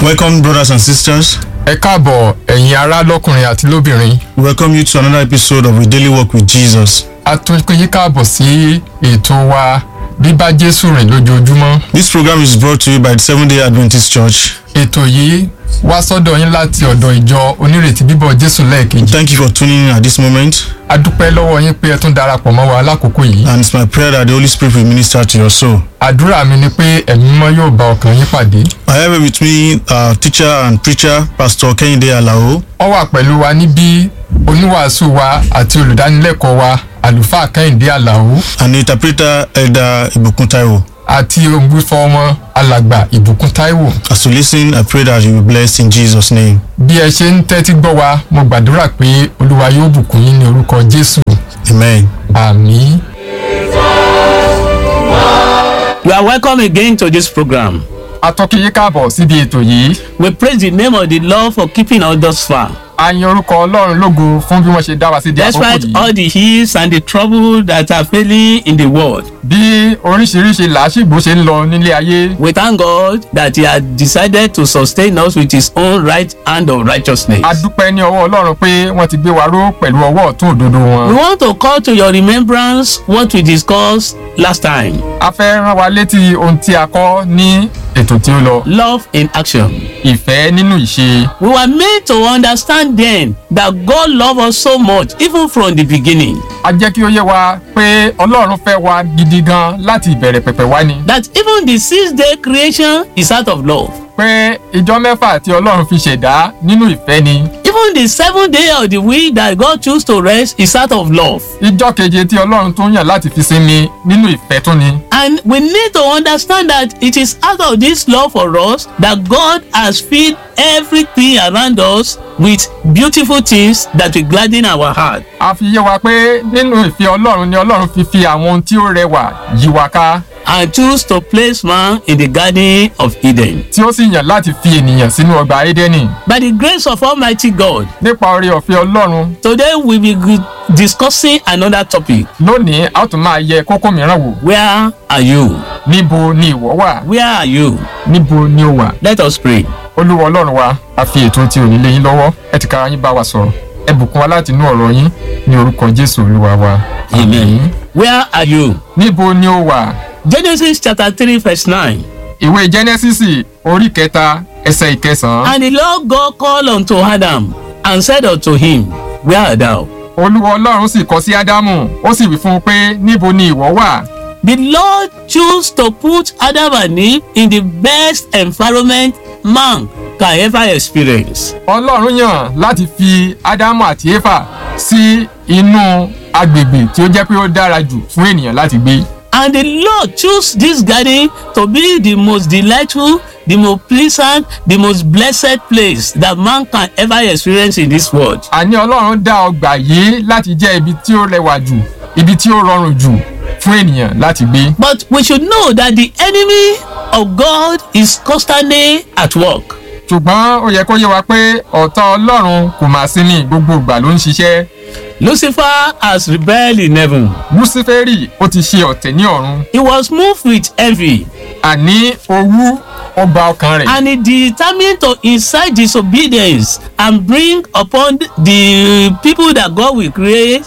Welcome, brothers and sisters. ẹ káàbọ̀ ẹ̀yin ará lọ́kùnrin àti lóbìnrin We welcome you to another episode of A Daily Walk with Jesus. a tún pé yín káàbọ̀ sí ètò wa bíbá jésù rìn lójoojúmọ́ This program is brought to you by the Seventh day Adventist Church. ètò yìí wá sọ́dọ̀ yín láti ọ̀dọ̀ ìjọ onírètí bíbọ̀ jésù lẹ́ẹ̀kejì Thank you for tuning in at this moment, a dúpẹ́ lọ́wọ́ yín pé ẹ tún darapọ̀ mọ́ wa lákòókò yìí and it's my prayer that the Holy Spirit will minister to your soul. àdúrà mi ni pé ẹ̀mí mímọ́ yóò bá ọkàn yín pàdé I have with me our teacher and preacher, Pastor Kehinde Alao, ó wà pẹ̀lú wa níbí oníwàásù wa àti olùdánilẹ́kọ̀ọ́ wa àlùfáà kẹ́hìndé àlàó and the interpreter, Elder Ibukun Taiwo. àti ògbúfọ́ wọn alàgbà ìbùkún táíwò As you listen, I pray that you will be blessed in Jesus' name. bí ẹ ṣe ń tẹ́tí gbọ́ wa mo gbàdúrà pé olúwa yóò bùkún yín ní orúkọ jésù Amen. àmì. You are welcome again to this program. atọ́kí yín káàbọ̀ síbi ètò yìí We praise the name of the Lord for keeping us thus far. a yin orúkọ ọlọ́run lógo fún bí wọ́n ṣe dá wa sí di àkókò Despite yìí all the ills and the trouble that are failing in the world, bí oríṣiríṣi làásìgbò ṣe ń lọ nílé ayé we thank God that He has decided to sustain us with His own right hand of righteousness. a dúpẹ́ ní ọwọ́ ọlọ́run pé wọ́n ti gbé wa ró pẹ̀lú ọwọ́ ọ̀tún òdodo wọn. We want to call to your remembrance what we discussed last time a fẹ́ rán wa létí ohun tí a kọ́ ní ètò tí ó lọ love in action. ìfẹ́ nínú ìṣe. We were made to understand then that God loved us so much, even from the beginning, a jẹ́ kí ó yé wa pé ọlọ́run fẹ́ wa gidi gan láti ìbẹ̀rẹ̀ pẹ̀pẹ̀ wá ni. that even the six day creation is out of love. pé ìjọ mẹ́fà tí ọlọ́run fi ṣẹ̀dá nínú ìfẹ́ ni. Even the seventh day of the week that God chose to rest is out of love. ìjọ keje tí ọlọ́run tún yàn láti fi sinmi nínú ìfẹ́ tún ni. And we need to understand that it is out of this love for us that God has filled everything around us with beautiful things that will gladden our heart. a fi yé wa pé nínú ìfẹ́ ọlọ́run ni ọlọ́run fi fi àwọn ohun tí ó rẹwà yí wa ká And choose to place man in the garden of Eden. tí ó sì yàn láti fi ènìyàn sínú ọgbà édẹ́nì. By the grace of Almighty God, nípa oore ọ̀fẹ́ ọlọ́run today we will be discussing another topic. lónìí a ó tún máa yẹ kókó mìíràn wò. Where are you? níbo ni ìwọ wà Where are you? níbo ni ó wà. Let us pray. olúwa ọlọ́run wa a fi ètò tí ò ní lé yín lọ́wọ́ ẹ ti kára yín bá wa sọ̀rọ̀ ẹ bùkún wa láti inú ọ̀rọ̀ yín ní orúkọ jésù olúwa wa. Amen. Where are you? níbo ni ó wà. Genesis chapter 3, verse 9. ìwé jẹ́nẹ́sísì orí kẹta ẹsẹ̀ ìkẹsàn-án. And the Lord God called unto Adam and said unto him, Where art thou? olúwa ọlọ́run sì kọ sí ádámù ó sì wí fún un pé níbo ni ìwọ wà. The Lord chose to put Adam and Eve in the best environment man can ever experience. ọlọ́run yàn láti fi ádámù àti éfà sí inú agbègbè tí ó jẹ́ pé ó dára jù fún ènìyàn láti gbé. And the Lord chose this garden to be the most delightful, the most pleasant, the most blessed place that man can ever experience in this world. àní ọlọ́run dá ọgbà yìí láti jẹ́ ibi tí ó rẹwà jù ibi tí ó rọrùn jù fún ènìyàn láti gbé. But we should know that the enemy of God is constantly at work. ṣùgbọ́n ó yẹ kó yé wa pé ọ̀tá ọlọ́run kò máa sí ní gbogbo ìgbà ló ń ṣiṣẹ́. Lucifer has rebelled in heaven. lúsífẹ́rì ó ti ṣe ọ̀tẹ̀ ní ọ̀run He was moved with envy àní owú ó gba ọkàn rẹ̀. and he determined to incite disobedience and bring upon the people that God will create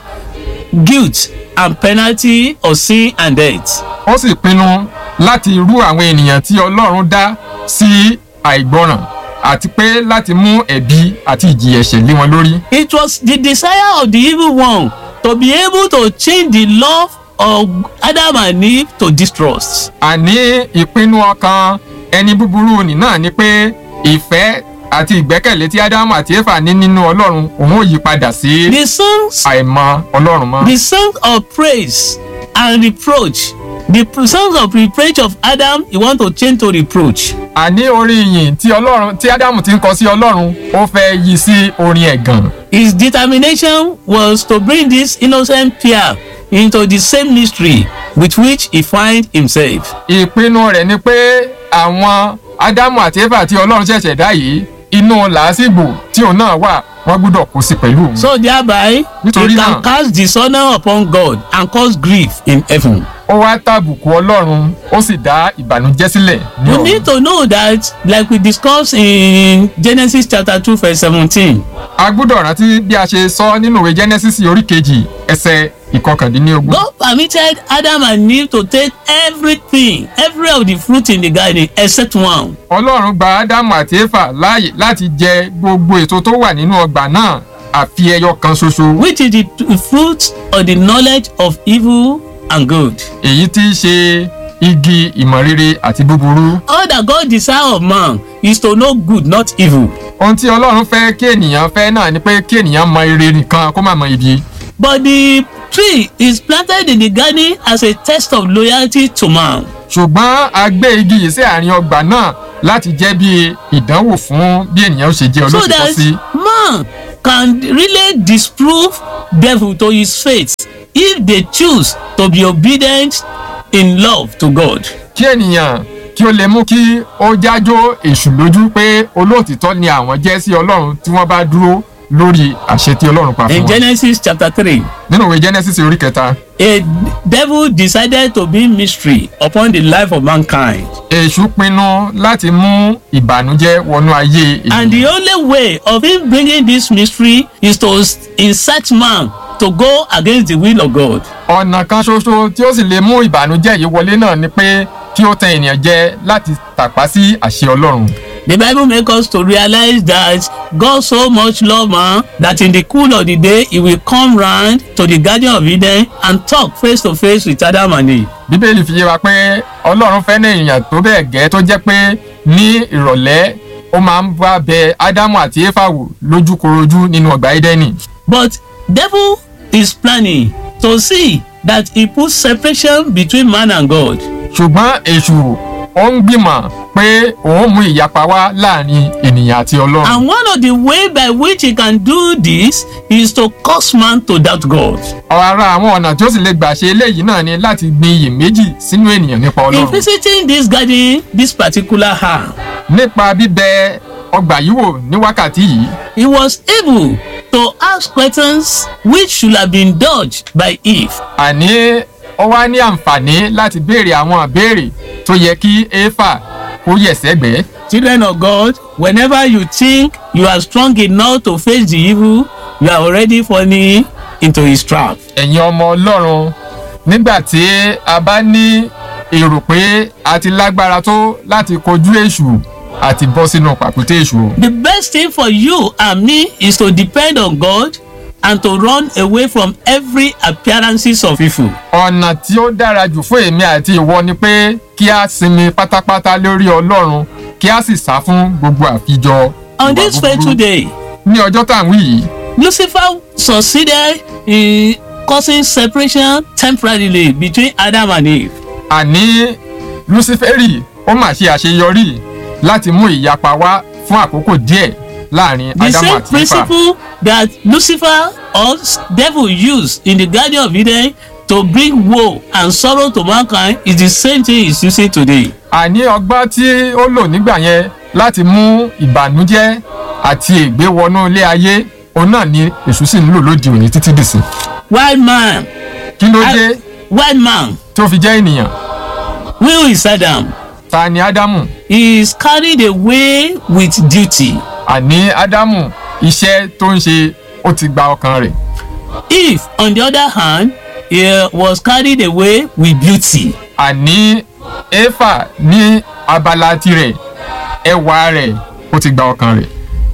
guilt and penalty of sin and death. ó sì pinnu láti rú àwọn ènìyàn tí ọlọ́run dá sí àìgbọràn àti pé láti mú ẹ̀bi àti ìjìyà ẹ̀ṣẹ̀ lé wọn lórí. It was the desire of the evil one to be able to change the love of Adam and Eve to distrust. àní ìpinnu ọkàn ẹni búburú nì náà ni pé ìfẹ́ àti ìgbẹ́kẹ̀lé tí ádámù àti éfà ní nínú ọlọ́run òun ò yí padà sí The songs àìmọ ọlọ́run mọ́. the song of praise and reproach the pr- songs of reproach of adam he want to change to reproach àní orin ìyìn tí ọlọ́run tí ádámù ti ń kọ sí ọlọ́run ó fẹ́ yí sí orin ẹ̀gàn. his determination was to bring this innocent pair into the same mystery with which he find himself ìpinnu rẹ̀ ni pé àwọn ádámù àti éfà tí ọlọ́run ṣẹ̀ṣẹ̀ dá yìí inú làásìgbò tí òun náà wà wọ́n gbúdọ̀ kó sí pẹ̀lú òun. so thereby Nítorí he náà- can cast dishonour upon god and cause grief in heaven ó wá tàbùkù ọlọ́run ó sì dá ìbànújẹ́ sílẹ̀ ní You ọ̀run. need to know that, like we discussed in Genesis chapter 2, verse 17, a gbọ́dọ̀ rántí bí a ṣe sọ nínú ìwé genesis orí kejì ẹsẹ̀ ìkọkàndínlógún. God permitted Adam and Eve to take everything, every of the fruit in the garden except one. ọlọ́run gba ádámù àti éfà láàyè láti jẹ gbogbo èso tó wà nínú ọgbà náà àfi ẹyọ kan ṣoṣo which is the t- fruit of the knowledge of evil and good. èyí tí í ṣe igi ìmọ̀ rere àti búburú. All that God desire of man is to know good, not evil. ohun tí ọlọ́run fẹ́ kí ènìyàn fẹ́ náà ni pé kí ènìyàn mọ ire nìkan kó má mọ ibi. But the tree is planted in the garden as a test of loyalty to man. ṣùgbọ́n a gbé igi yìí sí àárín ọgbà náà láti jẹ́ bí ìdánwò fún bí ènìyàn ó ṣe jẹ́ So olóòtítọ́ that sí. man can really disprove devil to his faith if they choose to be obedient in love to God. kí ènìyàn kí ó lè mú kí ó jájó èṣù lójú pé olóòtítọ́ ni àwọn jẹ́ sí ọlọ́run tí wọ́n bá dúró lórí àṣẹ tí ọlọ́run pa fún In wọn. Genesis chapter 3, nínú ìwé genesis orí kẹta a devil decided to bring mystery upon the life of mankind. èṣù pinnu láti mú ìbànújẹ́ wọnú ayé And the only way of him bringing this mystery is to s- incite man to go against the will of God. ọ̀nà kan ṣoṣo tí ó sì lè mú ìbànújẹ́ yìí wọlé náà ni pé kí ó tẹ ènìyàn jẹ láti tàpá sí àṣẹ ọlọ́run. The Bible makes us to realize that God so much loved man that in the cool of the day he will come round to the garden of Eden and talk face to face with Adam and Eve. bíbélì fi yé wa pé ọlọ́run fẹ́ ní èèyàn tó bẹ́ẹ̀ gẹ́ tó jẹ́ pé ní ìrọ̀lẹ́ ó máa ń bá bẹ ádámù àti éfà wò lójúkorojú nínú ọgbà édẹ́nì. But devil is planning to see that he puts separation between man and God. ṣùgbọ́n èṣù ó ń gbìmọ̀ pé òun mú ìyapa wá láàrin ènìyàn àti ọlọ́run. And one of the way by which he can do this is to cause man to doubt God. ara àwọn ọ̀nà tí ó sì lè gbà ṣe eléyìí náà ni láti gbin iyèméjì sínú ènìyàn nípa In ọlọ́run. visiting this garden this particular hour, nípa bíbẹ ọgbà yìí wò ní wákàtí yìí he was able to ask questions which should have been dodged by Eve. àní ó wá ní àǹfààní láti béèrè àwọn ìbéèrè tó yẹ kí éfà kó yẹ̀ sẹ́gbẹ̀ẹ́. Children of God, whenever you think you are strong enough to face the evil, you are already falling into his trap. ẹ̀yin ọmọ ọlọ́run nígbà tí a bá ní èrò pé a ti lágbára tó láti kojú èṣù àti bọ́ sínú pàkúté èṣù o. The best thing for you and me is to depend on God and to run away from every appearances of evil. ọ̀nà tí ó dára jù fún èmi àti ìwọ ni pé kí a sinmi pátápátá lórí ọlọ́run kí a sì sá fún gbogbo àfijọ On ìwà this búburú. fateful day, ní ọjọ́ tá à ń wí yìí Lucifer succeeded in causing separation temporarily between Adam and Eve. àní luciferi ó mà ṣe àṣeyọrí láti mú ìyapa wá fún àkókò díẹ̀ láàrin The ádámù same àti éfà. principle that Lucifer or s- devil used in the Garden of Eden to bring woe and sorrow to mankind is the same thing he's using today. àní ọgbọ́n tí ó lò nígbà yẹn láti mú ìbànújẹ́ àti ègbé wọnú ilé ayé òun náà ni èṣù sì ń lò lóde òní títí dìsìn. Wild man, kí ló I- dé wild man, tó fi jẹ́ ènìyàn who is Adam? ta ni ádámù He is carried away with duty. àní ádámù iṣẹ́ tó ń ṣe ó ti gba ọkàn rẹ̀ Eve, on the other hand, he was carried away with beauty. àní éfà ní abala tirẹ̀ ẹwà rẹ̀ ó ti gba ọkàn rẹ̀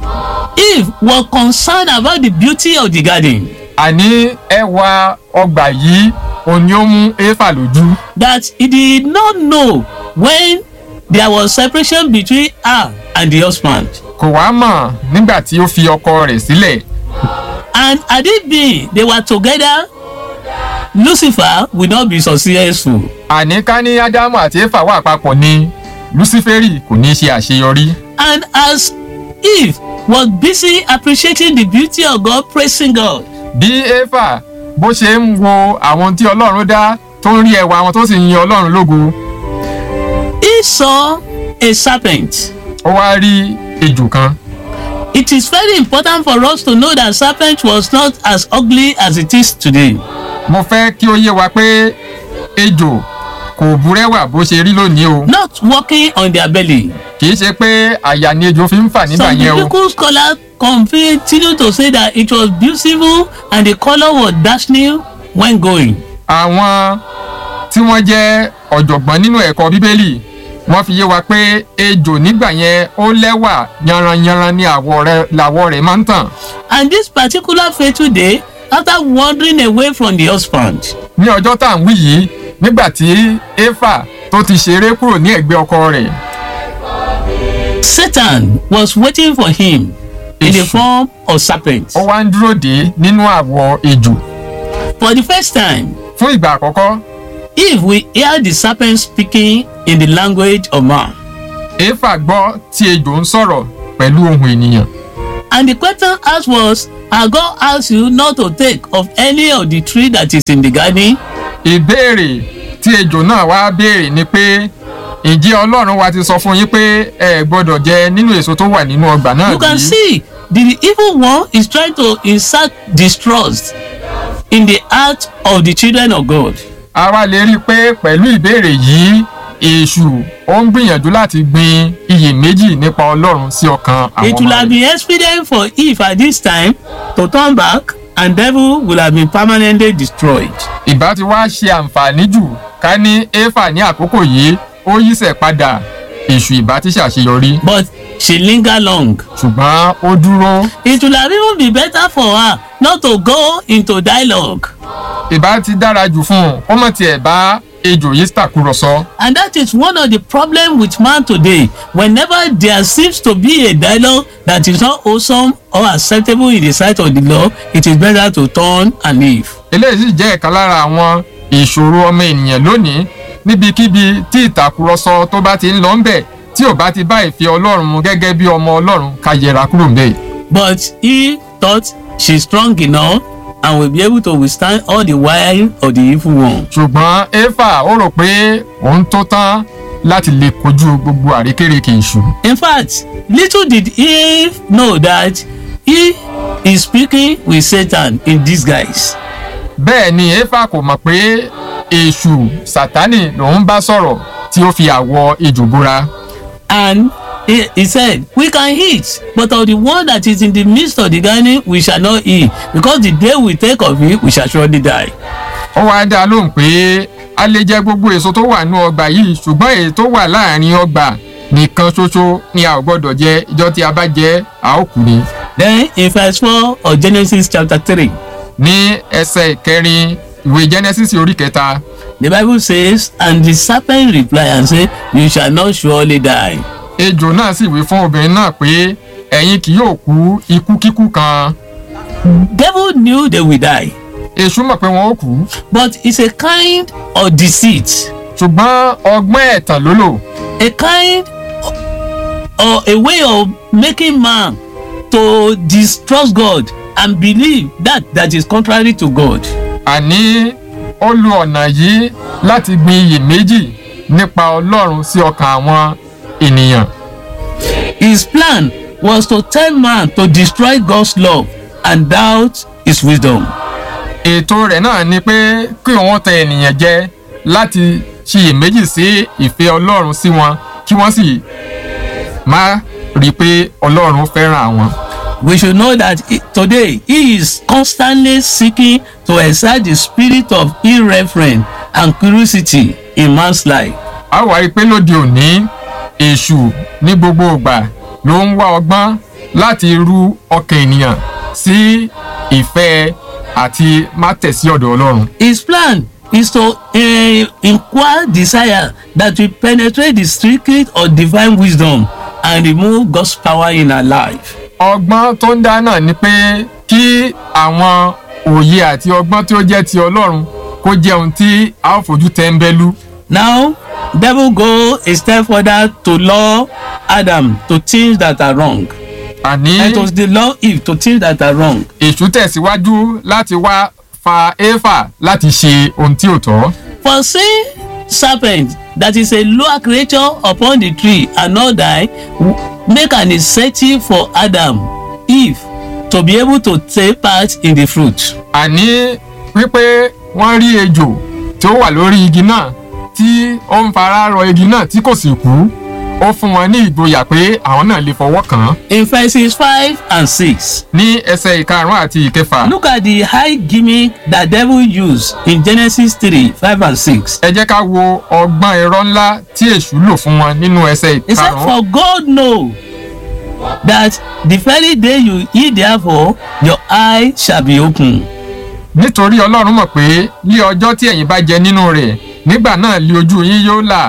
Eve was concerned about the beauty of the garden. àní ẹwà ọgbà yìí òun ni ó mú éfà lójú that he did not know when there was separation between her and the husband. kò wá mọ̀ nígbà tí ó fi ọkọ rẹ̀ sílẹ̀ And had it been they were together, Lucifer would not be successful. àní ká ní ádámù àti éfà wà papọ̀ ni luciferi kò ní ṣe àṣeyọrí And as Eve was busy appreciating the beauty of God, praising God, bí éfà bó ṣe ń wo àwọn tí ọlọ́run dá tó ń rí ẹwà wọn tó sì ń yin ọlọ́run lógo he saw a serpent. ó wá rí ejò kan It is very important for us to know that serpent was not as ugly as it is today. mo fẹ́ kí ó yé wa pé ejò kò búrẹ́wà bó ṣe rí lónìí o not walking on their belly. kì í ṣe pé àyà ni ejò fi ń fà nígbà Some yẹn o biblical scholars continue to say that it was beautiful and the colour was dazzling when going. àwọn tí wọ́n jẹ́ ọ̀jọ̀gbọ́n nínú ẹ̀kọ́ bíbélì wọ́n fi yé wa pé ejò nígbà yẹn ó lẹ́wà yanranyanran ní àwọ̀ rẹ̀ làwọ̀ rẹ̀ máa ń tàn And this particular fateful day, after wandering away from the husband, ní ọjọ́ tá à ń wí yìí nígbà tí éfà tó ti ṣeré kúrò ní ẹ̀gbẹ́ ọkọ rẹ̀ Satan was waiting for him in the Èṣù. form of serpent. ó wá ń dúró dé nínú àwọ̀ ejò For the first time, fún ìgbà àkọ́kọ́ if we hear the serpent speaking in the language of man, éfà gbọ́ tí ejò ń sọ̀rọ̀ pẹ̀lú ohùn ènìyàn and the question asked was, Has God asked you not to take of any of the tree that is in the garden? ìbéèrè tí ejò náà wá béèrè ni pé ǹjẹ́ ọlọ́run wa ti sọ fún yín pé ẹ gbọ́dọ̀ jẹ nínú èso tó wà nínú ọgbà náà You can bí? see the evil one is trying to insert distrust in the heart of the children of God. a wá lè rí i pé pẹ̀lú ìbéèrè yìí èṣù ó ń gbìyànjú láti gbin iyèméjì nípa ọlọ́run sí ọkàn àwọn It will ọmọ have rẹ̀. been expedient for Eve at this time to turn back and devil will have been permanently destroyed. ìbá ti wá ṣe àǹfààní jù ká ní éfà ní àkókò yìí ó yíṣẹ̀ padà èṣù ìbá ti ṣàṣeyọrí But she lingered long. ṣùgbọ́n ó dúró It will have even been better for her not to go into dialogue. ìbá ti dára jù fún un ó mọ̀ tiẹ̀ bá ejò yìí tàkúrọ̀sọ And that is one of the problems with man today. Whenever there seems to be a dialogue that is not wholesome or acceptable in the sight of the law, it is better to turn and leave. eléyìí sì jẹ́ ìkan lára àwọn ìṣòro ọmọ ènìyàn lónìí níbikíbi tí ìtàkùrọ̀sọ tó bá ti ń lọ ń bẹ̀ tí ò bá ti bá ìfẹ́ ọlọ́run mu gẹ́gẹ́ bí ọmọ ọlọ́run ká yẹra kúrò ń bẹ̀. But he thought she's strong enough and will be able to withstand all the wile of the evil one. ṣùgbọ́n éfà ó rò pé òun tó tán láti lè kojú gbogbo àrékérekè èṣù. In fact, little did Eve know that he is speaking with Satan in disguise. bẹ́ẹ̀ ni éfà kò mọ̀ pé èṣù sátánì lòun bá sọ̀rọ̀ tí ó fi àwọ̀ ejò búra. And he, he said, We can eat, but of the one that is in the midst of the garden, we shall not eat, because the day we take of it, we shall surely die. ó wáá dá a lóhùn pé a lè jẹ gbogbo èso tó wà nínú ọgbà yìí ṣùgbọ́n èyí tó wà láàrin ọgbà nìkan ṣoṣo ni a ò gbọ́dọ̀ jẹ ìjọ tí a bá jẹ a ó kú ni. Then in verse 4 of Genesis chapter 3, ní ẹsẹ̀ ìkẹrin ìwé genesis orí kẹta the Bible says, And the serpent replied and said, You shall not surely die. ejò náà sì wí fún obìnrin náà pé ẹ̀yin kì yóò kú ikú kíkú kan Devil knew they will die, èṣù mọ̀ pé wọn ó kú but it's a kind of deceit, ṣùgbọ́n ọgbọ́n ẹ̀tàn ló lò a kind or a way of making man to distrust God and believe that that is contrary to God. àní ó lo ọ̀nà yìí láti gbin iyèméjì nípa ọlọ́run sí ọkàn àwọn ènìyàn. His plan was to tell man to destroy God's love and doubt his wisdom. ètò rẹ̀ náà ni pé kí wọ́n tẹ ènìyàn jẹ láti ṣiyèméjì sí ìfẹ́ ọlọ́run sí wọn kí wọ́n sì má rí i pé ọlọ́run fẹ́ràn àwọn. We should know that he- today he is constantly seeking to excite the spirit of irreverence and curiosity in man's life. a wá rí i pé lóde òní èṣù ní gbogbo ìgbà ló ń wá ọgbọ́n láti rú ọkàn ènìyàn sí ìfẹ́ àti má tẹ̀sí ọ̀dọ̀ ọlọ́run. His plan is to uh, inquire desire that will penetrate the secret of divine wisdom and remove God's power in our life. ọgbọ́n tó ń dá náà ni pé kí àwọn òye àti ọgbọ́n tí ó jẹ́ ti ọlọ́run kó jẹ́ ohun tí a ó fojú tẹ́ńbẹ́lú. Now, devil go a step further to law Adam to things that are wrong. àní And to the law Eve to things that are wrong. èṣù tẹ̀síwájú láti wá fa éfà láti ṣe ohun tí ò tọ́. For seeing serpent that is a lower creature upon the tree and not die w- make an incentive for Adam, Eve to be able to take part in the fruit. àní wípé wọ́n rí ejò tí ó wà lórí igi náà tí ó ń fara rọ igi náà tí kò sì kú ó fún wọn ní ìgboyà pé àwọn náà lè fọwọ́ kàn án In verses 5 and 6, ní ẹsẹ̀ ìkarùn-ún àti ìkẹfà look at the high gimmick that devil used in Genesis 3 5 and 6. ẹ jẹ́ ká wo ọgbọ́n ẹ̀rọ ńlá tí èṣù lò fún wọn nínú ẹsẹ̀ He said, ìkarùn-ún For God know that the very day you eat therefore, your eye shall be open. nítorí ọlọ́run mọ̀ pé ní ọjọ́ tí ẹ̀yin bá jẹ nínú rẹ̀ nígbà náà lé ojú yín yóò là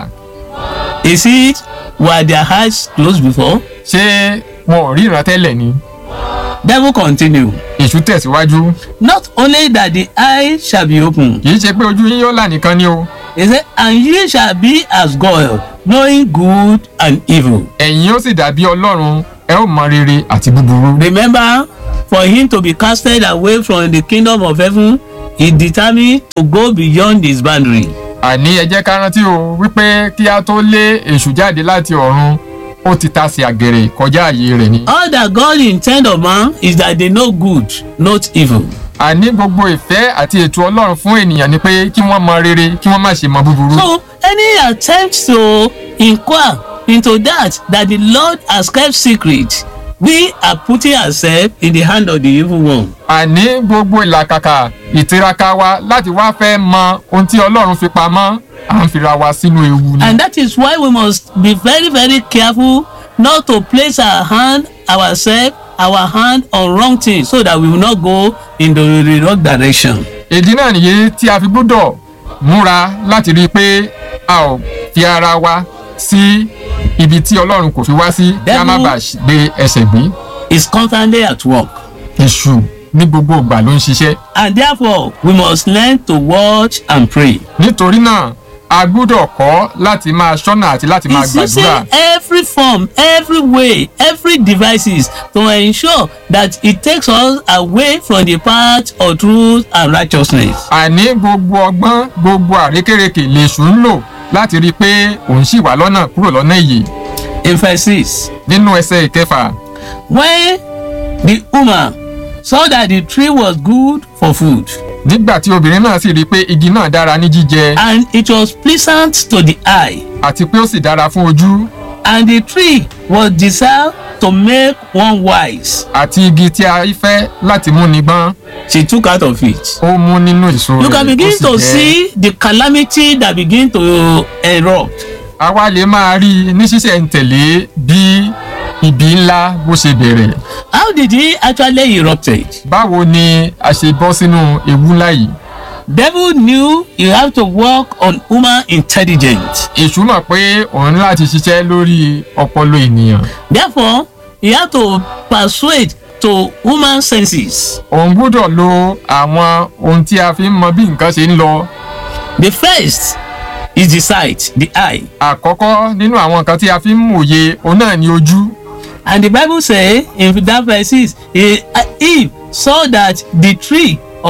Is it were their eyes closed before? ṣé wọn ò ríran tẹ́lẹ̀ ni Devil continue. èṣù tẹ̀síwájú Not only that the eye shall be open, kì í ṣe pé ojú yín yóò là nìkan ni o he said, and ye shall be as God, knowing good and evil. ẹ̀yin ó sì dàbí ọlọ́run ẹ ó mọ rere àti búburú. Remember, for him to be casted away from the kingdom of heaven, he determined to go beyond his boundary. àní ẹ jẹ́ ká rántí o wípé kí a tó lé èṣù jáde láti ọ̀run ó ti tasẹ̀ àgẹ̀rẹ̀ kọjá àyè rẹ̀ ni. All that God intend of man is that they know good, not evil. àní gbogbo ìfẹ́ àti ètò ọlọ́run fún ènìyàn ni pé kí wọ́n mọ rere kí wọ́n má ṣe mọ búburú. So any attempt to inquire into that that the Lord has kept secret, we are putting ourselves in the hand of the evil one. àní gbogbo ìlàkàkà ìtiraka wa láti wá fẹ́ mọ ohun tí ọlọ́run fi pamọ́ à ń fira wa sínú ewu ni. And that is why we must be very, very careful not to place our hand, ourselves, our hand on wrong things so that we will not go in the, the wrong direction. ìdí náà nìyí tí a fi gbọ́dọ̀ múra láti rí i pé a ò fi ara wa sí ibi tí ọlọ́run kò fi wá sí kí a má Devil- bàa gbé ẹsẹ̀ gbé. It's constantly at work. èṣù ní gbogbo ìgbà ló ń ṣiṣẹ́. And therefore, we must learn to watch and pray. nítorí náà a gbọ́dọ̀ kọ́ láti máa ṣọ́nà àti láti máa He's using gbàdúrà. every form, every way, every devices to ensure that it takes us away from the path of truth and righteousness. àní gbogbo ọgbọ́n gbogbo àrékérekè lèṣù ń lò láti rí i pé òun ṣì wà lọ́nà kúrò lọ́nà ìyè. In verse 6, nínú ẹsẹ̀ ìkẹfà when the woman saw that the tree was good for food nígbà tí obìnrin náà sì rí i pé igi náà dára ní jíjẹ and it was pleasant to the eye àti pé ó sì dára fún ojú and the tree was desired to make one wise àti igi tí a fẹ́ láti mú ni gbọ́n she took out of it. ó mú nínú èso you can rẹ̀ begin ó to sì jẹ see the calamity that begin to erupt. àwa lè máa rí i ní ṣísẹ̀ntẹ̀lé bí ibi ńlá bó ṣe bẹ̀rẹ̀ how did he actually erupted. báwo ni a ṣe bọ́ sínú ewu ńlá yìí devil knew you have to work on human intelligence. èṣù mọ̀ pé òun ní láti ṣiṣẹ́ lórí ọpọlọ ènìyàn therefore he had to persuade to human senses. òun gbọ́dọ̀ lo àwọn ohun tí a fi ń mọ bí nǹkan ṣe ń lọ the first is the sight the eye àkọ́kọ́ nínú àwọn nǹkan tí a fi ń mòye òun náà ni ojú and the bible say in that verse six he eve saw that the tree or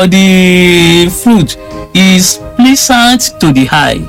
the fruit is pleasant to the eye.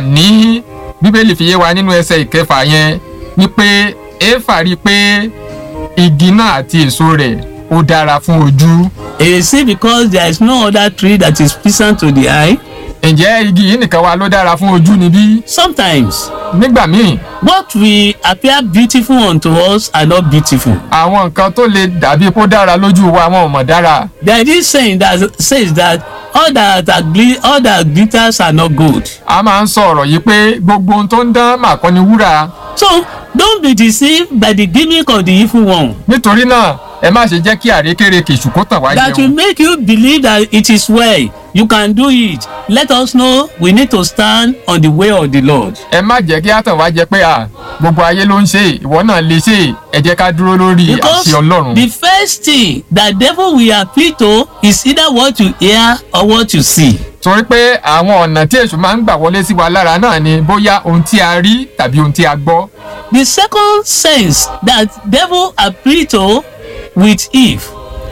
àní bíbélì fi yé wa nínú ẹsẹ̀ ìkẹfà yẹn wípé éfà rí i pé igi náà àti èso rẹ̀ ó dára fún ojú it is say because there is no other tree that is pleasant to the eye. ǹjẹ́ igi yìí nìkan wa ló dára fún ojú níbí sometimes nígbà míì what will appear beautiful unto us are not beautiful. àwọn nǹkan tó lè dàbí kó dára lójú wa wọn ò mọ̀ dára there is this saying that says that all that are gli all that glitters are not gold. a máa ń sọ ọ̀rọ̀ yìí pé gbogbo ohun tó ń dán mà kọ́ ni wúrà so don't be deceived by the gimmick of the evil one. nítorí náà ẹ má ṣe jẹ́ kí àrékérekè ṣùkó tàn wá that will jẹun make you believe that it is well you can do it let us know we need to stand on the way of the lord. ẹ má jẹ́ kí á tàn wá jẹ pé à gbogbo ayé ló ń ṣe ìwọ náà lè ṣe ẹ jẹ́ ká dúró lórí because àṣẹ ọlọ́run the first thing that devil will appeal to is either what you hear or what you see. torí pé àwọn ọ̀nà tí èṣù máa ń gbà wọlé sí wa lára náà ni bóyá ohun tí a rí tàbí ohun tí a gbọ́ the second sense that devil appeal to with eve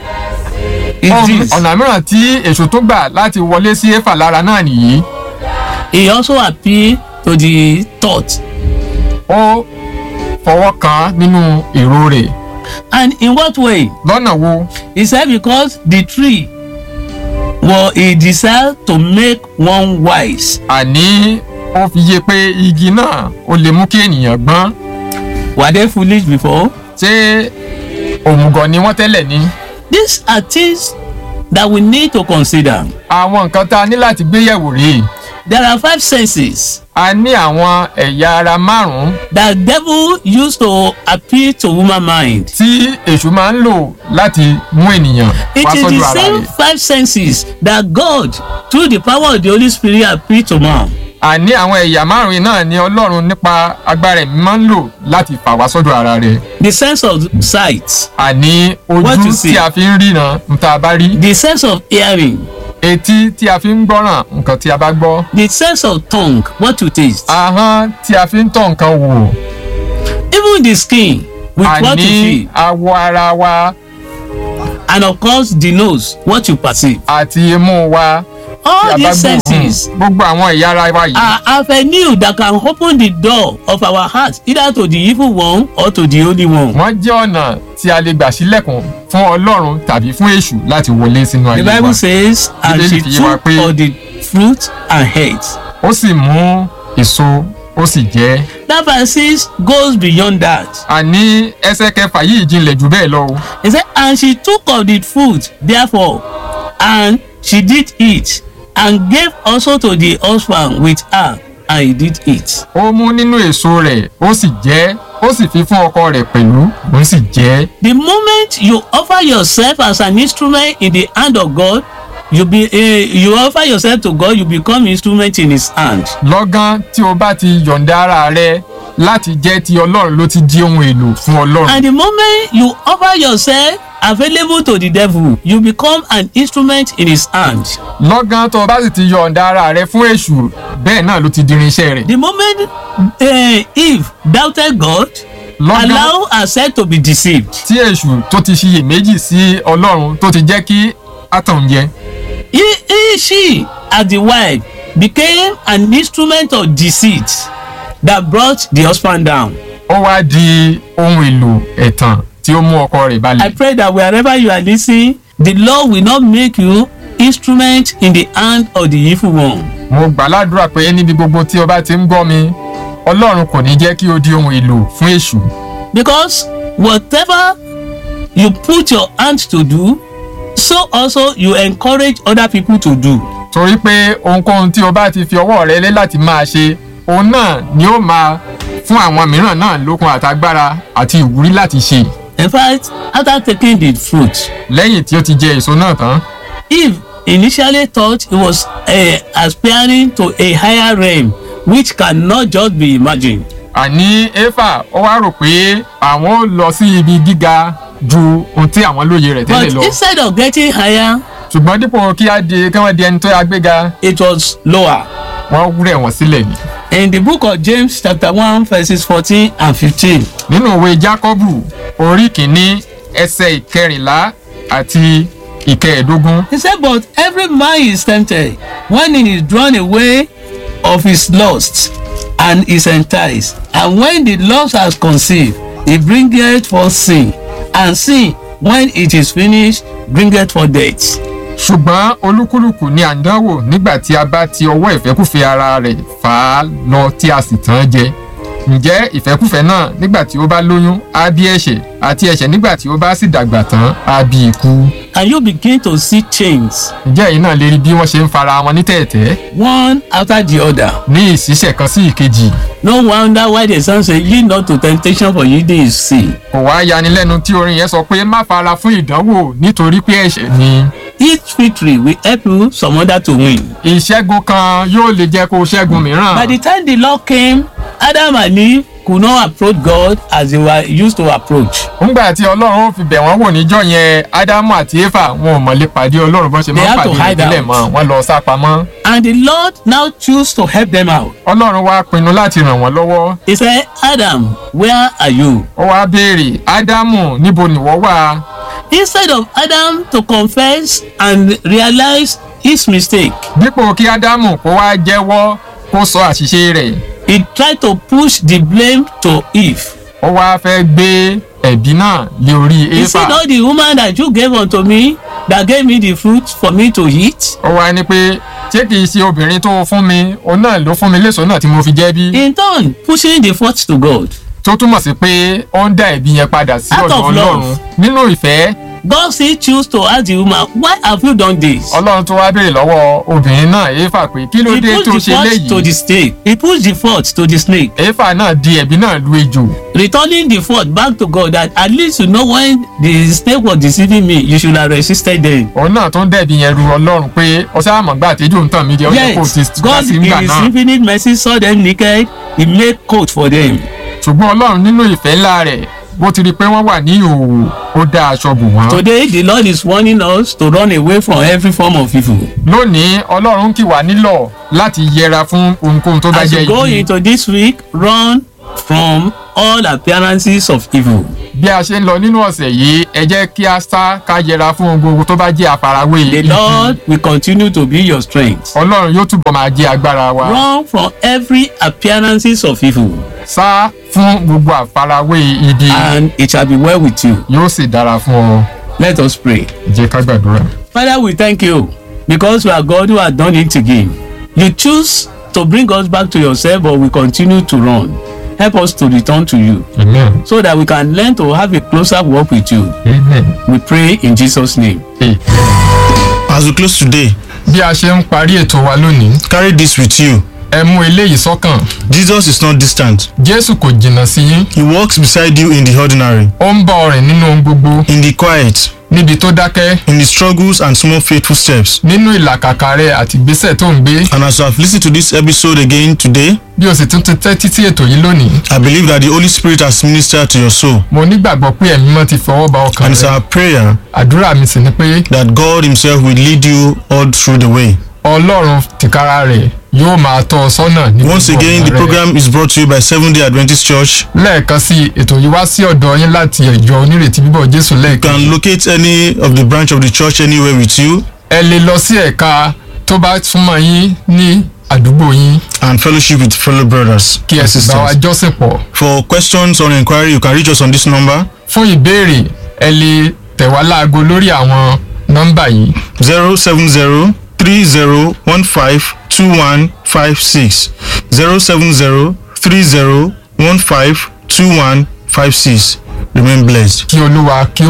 is Ohun- this ọ̀nà mìíràn tí èṣù tó gbà láti wọlé sí éfà lára náà nìyí he also appeal to the thought ó fọwọ́ kàn án nínú èrò rẹ̀ and in what way lọ́nà wo he said because the tree was a desire to make one wise. àní ó fi yé pé igi náà ó lè mú kí ènìyàn gbọ́n Were they foolish before? ṣé òmùgọ̀ ni wọ́n tẹ́lẹ̀ ni. These are things that we need to consider. àwọn nǹkan tá a ní láti gbé yẹ̀wò rèé There are five senses a ní àwọn ẹ̀yà ara márùn-ún that devil used to appeal to woman mind. tí èṣù máa ń lò láti mú ènìyàn It wá is sọ́dọ̀ the ara same rẹ̀. five senses that God, through the power of the Holy Spirit, appeal to man. àní àwọn ẹ̀yà márùn-ún náà ni ọlọ́run nípa agbára ẹ̀mí máa ń lò láti fà wá sọ́dọ̀ ara rẹ̀. The sense of sight, àní What ojú you see? tí a fi ń ríran nǹkan a bá rí the sense of hearing, etí tí a fi ń gbọ́ràn nǹkan tí a bá gbọ́ the sense of tongue, what you taste, ahọ́n tí a fi ń tọ́ nǹkan wò even the skin with what you àní feel, awọ ara wa and of course the nose, what you perceive. àti imú wa tí All a bá these senses gbóòórùn gbogbo àwọn ẹ̀yà ara wa yìí are avenue that can open the door of our heart either to the evil one or to the holy one. wọ́n jẹ́ ọ̀nà tí a lè gbà sílẹ̀kùn fún ọlọ́run tàbí fún èṣù láti wọlé sínú The ayé wa Bible says, and Bíbélì she fi yé wa took pé- of the fruit and ate. ó sì mú èso ó sì jẹ That verse six goes beyond that. àní ẹsẹ̀ kẹfà yìí jinlẹ̀ jù bẹ́ẹ̀ lọ o He said, and she took of the fruit, therefore, and she did eat, and gave also to the husband with her, and he did eat. ó mú nínú èso rẹ̀ ó sì jẹ ó sì fi fún ọkọ rẹ̀ pẹ̀lú òun sì jẹ The moment you offer yourself as an instrument in the hand of God, you be uh, you offer yourself to God, you become instrument in His hand. lọ́gán tí o bá ti yọ̀ǹda ara rẹ láti jẹ́ ti ọlọ́run ló ti di ohun èlò fún ọlọ́run And the moment you offer yourself available to the devil, you become an instrument in His hand. lọ́gán tó o bá sì ti yọ̀ǹda ara rẹ fún èṣù bẹ́ẹ̀ náà ló ti di irinṣẹ́ rẹ̀ The moment uh, Eve doubted God, lọ́gán allow herself to be deceived. tí èṣù tó ti ṣiyèméjì sí ọlọ́run tó ti jẹ́ kí átàn jẹ He, he, she, as the wife, became an instrument of deceit that brought the husband down. ó wá di ohun èlò ẹ̀tàn tí ó mú ọkọ rẹ̀ I balẹ̀ pray that wherever you are listening, the Lord will not make you instrument in the hand of the evil one. mo gbà ládùúrà pé níbi gbogbo tí o bá ti ń gbọ́ mi ọlọ́run kò ní jẹ́ kí o di ohun èlò fún èṣù Because whatever you put your hand to do, so also you encourage other people to do. torí pé ohunkóhun tí o bá ti fi ọwọ́ rẹ lé láti máa ṣe òun náà ni ó máa fún àwọn mìíràn náà lókun àtagbára àti ìwúrí láti ṣe In fact, after taking the fruit, lẹ́yìn tí ó ti jẹ èso náà tán Eve initially thought he was uh, aspiring to a higher realm which cannot just be imagined. àní éfà ó wá rò pé àwọn ó lọ sí ibi gíga ju ohun tí àwọn lóye rẹ̀ But tẹ́lẹ̀ lọ instead of getting higher, ṣùgbọ́n dípò kí á di kí wọ́n di ẹni tó yá gbéga it was lower. wọ́n rẹ̀ wọ́n sílẹ̀ ni. In the book of James chapter one verses fourteen and fifteen, nínú ìwé jákọ́bù orí kìíní ẹsẹ̀ ìkẹrìnlá àti ìkẹẹ̀ẹ́dógún he said, But every man is tempted when he is drawn away of his lust and is enticed. And when the lust has conceived, it bringeth forth sin. And sin, when it is finished, bringeth forth death. ṣùgbọ́n olúkúlùkù ni à ń dánwò nígbà tí a bá ti ọwọ́ ìfẹ́kùfẹ́ ara rẹ̀ fà á lọ tí a sì tàn án jẹ ǹjẹ́ ìfẹ́kùfẹ́ náà nígbà tí ó bá lóyún á bí ẹ̀ṣẹ̀ àti ẹ̀ṣẹ̀ nígbà tí ó bá sì dàgbà tán á bí ikú And you begin to see chains, ǹjẹ́ èyí náà lè rí bí wọ́n ṣe ń fara wọn ní tẹ̀ẹ̀tẹ́ one after the other. ní ìṣísẹ̀ kan sí ìkejì No wonder why the son say, Yield not to temptation, for yielding is sin. kò wá yanilẹ́nu tí orin yẹn sọ pé má fara fún ìdánwò nítorí pé ẹ̀ṣẹ̀ ni Each victory will help you some other to win. ìṣẹ́gun kan yóò lè jẹ́ kó o ṣẹ́gun mìíràn. By the time the Lord came, Adam and Eve could not approach God as they were used to approach. nígbà tí ọlọ́run ó fi bẹ̀ wọ́n wò níjọ́ yẹn ádámù àti éfà wọn ò mọ̀ lè pàdé ọlọ́run bọ́n ṣe They máa ń had to pàdé hide ìdílé out. mọ́ wọn lọ sá pamọ́. And the Lord now chose to help them out. ọlọ́run wá pinnu láti ràn wọ́n lọ́wọ́ He said, Adam, where are you? ó wá béèrè ádámù níbo nìwọ wà Instead of Adam to confess and realize his mistake, dípò kí ádámù kó wá jẹ́wọ́ kó sọ àṣìṣe rẹ̀ he tried to push the blame to Eve. ó wá fẹ́ gbé ẹ̀bí náà lé orí He éfà said, All the woman that you gave unto me, that gave me the fruit for me to eat? ó wá ní pé ṣé kìí ṣe obìnrin tó fún mi òun náà ló fún mi léso náà tí mo fi jẹ́ bí In turn, pushing the fault to God. tó túmọ̀ sí pé ó ń dá ẹ̀bi yẹn padà sí Out ọ̀dọ̀ of ọlọ́run love. nínú ìfẹ́ God still choose to ask the woman, why have you done this? ọlọ́run tó wá béèrè lọ́wọ́ obìnrin náà éfà pé kí ló He dé tó pushed the ṣe fault to léyìí the snake. He pushed the fault to the snake. éfà náà di ẹ̀bi náà lu ejò Returning the fault back to God that at least you know when the snake was deceiving me, you should have resisted them. òun náà tó ń dẹ̀bi yẹn ru ọlọ́run pé ọsẹ àmọ̀gbà àtẹ́jọ́ ń tàn mí jẹ́ ó yẹ kó o ti Yes, gbà God sí in nígbà his náà infinite mercy saw them naked. He made coat for them. ṣùgbọ́n ọlọ́run nínú ìfẹ́ ńlá rẹ̀ bó ti rí i pé wọ́n wà ní ìhòòhò ó dá aṣọ bù wọ́n. Today, the Lord is warning us to run away from every form of evil. lónìí ọlọ́run kì wá nílọ̀ láti yẹra fún ohunkóhun tó bá As jẹ́ you go ibi. into this week, run from all appearances of evil. bí a ṣe ń lọ nínú ọ̀sẹ̀ yìí ẹ jẹ́ kí a sá ká yẹra fún ohun gbogbo tó bá jẹ́ àfarawé The ibi. Lord will continue to be your strength. ọlọ́run yóò túbọ̀ máa jẹ́ agbára wa. Run from every appearances of evil, sá fún gbogbo àfarawé ibi and it shall be well with you. yóò sì dára fún ọ. Let us pray. jẹ́ ká gbàdúrà. Father, we thank you because you are God who has done it again. You choose to bring us back to yourself, but we continue to run. Help us to return to you amen. so that we can learn to have a closer walk with you. amen. We pray in Jesus' name. Amen. As we close today, bí a ṣe ń parí ètò wa lónìí carry this with you. ẹ mú eléyìí sọ́kàn Jesus is not distant. jésù kò jìnnà sí yín He walks beside you in the ordinary, ó ń bá ọ rìn nínú ohun gbogbo in the quiet, níbi tó dákẹ́ in the struggles and small faithful steps. nínú ìlàkàkà rẹ àti ìgbésẹ̀ tó ń gbé And as you have listened to this episode again today, bí o sì tún ti tẹ́tí sí ètò yìí lónìí I believe that the Holy Spirit has ministered to your soul. mo nígbàgbọ́ pé ẹ̀mí mọ́ ti fọwọ́ ba ọkàn And it's rẹ our prayer àdúrà mi sì ni pé that God Himself will lead you all through the way. ọlọ́run tìkára rẹ̀ yóò máa tọ́ ọ sọ́nà ní Once gbogbo again, ọ̀nà the rẹ. program is brought to you by Seventh day Adventist Church. lẹ́ẹ̀kan sí i, ètò yìí wá sí ọ̀dọ̀ yín láti ìjọ onírètí bíbọ̀ jésù You lẹ́ẹ̀kan can locate any of the branch of the church anywhere with you ẹ lè lọ sí ẹ̀ka tó bá súnmọ́ yín ní àdúgbò yín and fellowship with fellow brothers kí ẹ and sì bá wa sisters. jọ́sìn pọ̀ For questions or inquiry, you can reach us on this number fún ìbéèrè ẹ lè tẹ̀ wá láago lórí àwọn nọ́mbà yìí 070 3015 2156. 070 3015 2156. Remain blessed. kí olúwa kí ó